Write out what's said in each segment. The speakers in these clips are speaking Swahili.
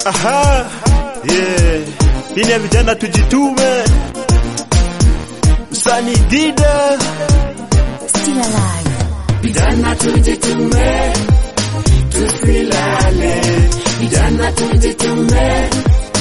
Aha, yeah. Hii ni ya vijana tujitume. Msanii Dida, Still alive. Vijana tujitume, tusilale. Vijana tujitume,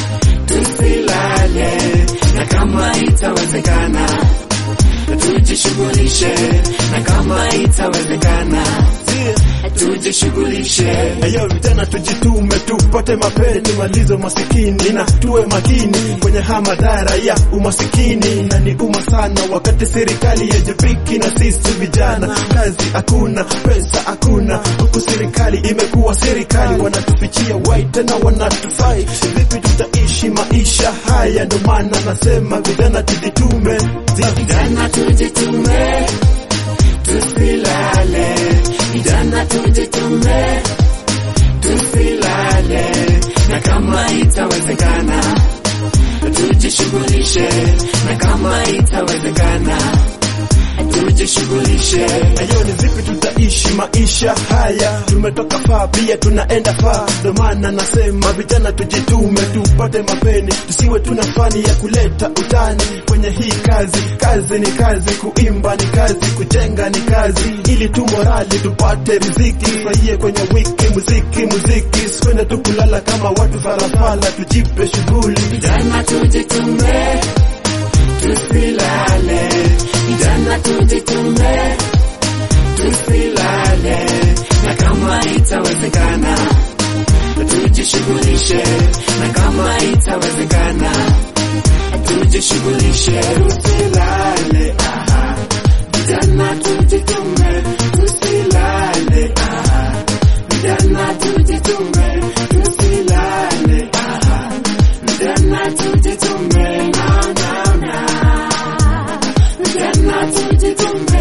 tusilale. Na kama itawezekana, tujishughulishe. Na kama itawezekana, tujishughulishe. ayo vijana tujitume, tupate mapere, tumalize umasikini na tuwe makini kwenye haya madhara ya umasikini, na ni uma sana wakati serikali yajibiki na sisi vijana, kazi hakuna, pesa hakuna, huku serikali imekuwa serikali, wanatufichia wai tena wanatufai, vipi tutaishi maisha haya? Ndo maana nasema vijana tujitume, Vijana tujitume, tusilale. Vijana tujitume, tusilale. Na kama itawezekana, tujishughulishe. Na kama itawezekana, tujishughulishe. Ayo ni vipi tutaishi maisha haya? Tumetoka faa, pia tunaenda faa. Ndo maana nasema vijana tujitume, tupate mapeni, tusiwe tuna fani ya kuleta utani kwenye hii kazi. Kazi ni kazi, kuimba ni kazi, kujenga ni kazi, ili tu morali tupate riziki, furahie kwenye wiki, muziki muziki, sikwende tu kulala kama watu farafala, tujipe shughuli. Vijana tujitume, tusilale. Vijana tujitume, tusilale. Na kama itawezekana, tujishughulishe. Na kama itawezekana, tujishughulishe. Tusilale, aha. Vijana tujitume, tusilale, aha. Vijana tujitume, tusilale, aha. Vijana tujitume, na, na, na. Vijana tujitume.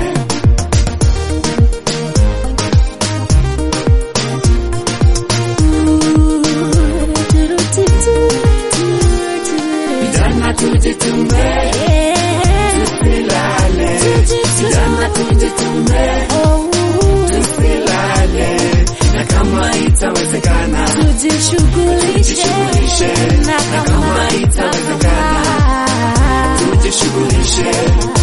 Vijana tujitume, tusilale. Vijana tujitume, tusilale. Na kama itawezekana, Tujishughulishe Tujishughulishe. na Na kama kama itawezekana, itawezekana tujishughulishe.